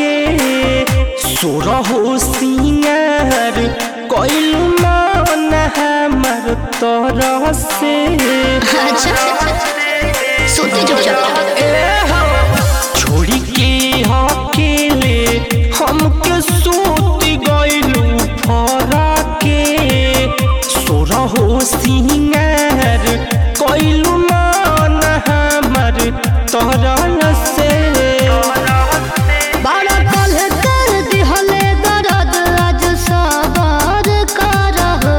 के सोरहो सिंगार कइल मन हमर तरह से अच्छा सोते चुपचाप छोड़ी के अकेले हमके सूत गइलू फरा के सोरहो सिंगार कइलू मन हमर तरह से बड़ा कल कर दिहले दर्द आज सबर करहो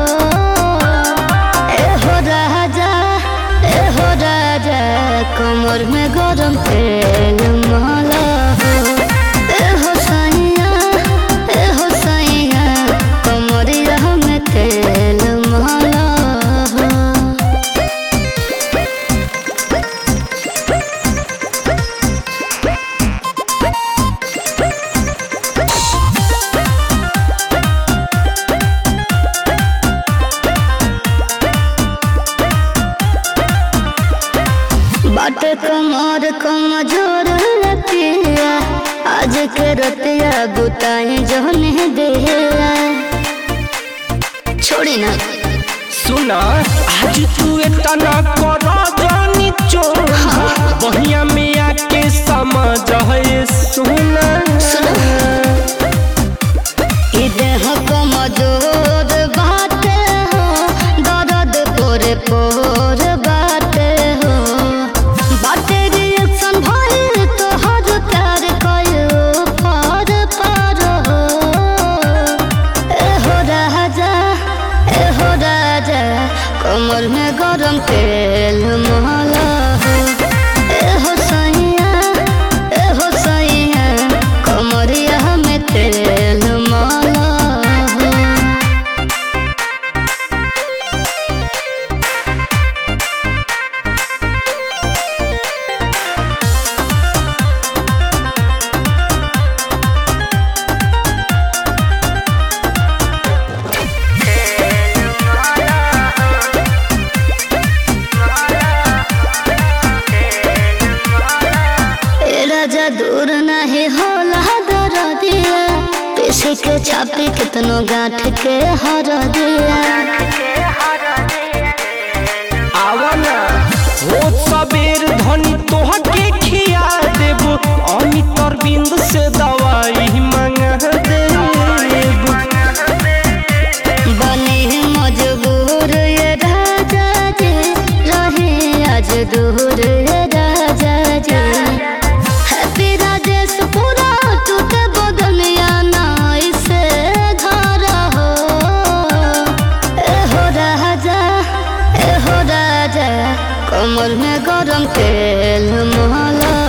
एहो राजा एहो राजा कमर में गरम तेल माला हो एहो सैया एहो सैया कमरिया में तेल माला हो बाट कमर कमजोर रतिया आज के रतिया बुताई जहने दिया छोड़ी ना सुना आज तू इतना कर जानी चोरा बहिया में आके समझ है सुना ई देह कमजोर बाटे हो दर्द पोरे पोर बाटे हो बाटे रिएक्शन भइल तो हर प्यार कयो पार पार हो एहो राजा एहो राजा कमर में गरम तेल माला हो एहो सैया एहो सैया कमरिया में तेल माला हो ए राजा दूर नहीं होला दर दिया पीछे के छापी कितनो गांठ के हर दिया आवाना हो सबेर धनी तोह के खिया देबो अमित अरविंद से दवाई मंगा देबो बने मजबूर ये राजा जी रहे आज दूर ये राजा जी हैप्पी राजेश पूरा टूटे बदनिया नाई से घर हो एहो राजा एहो राजा कमर में गरम तेल माला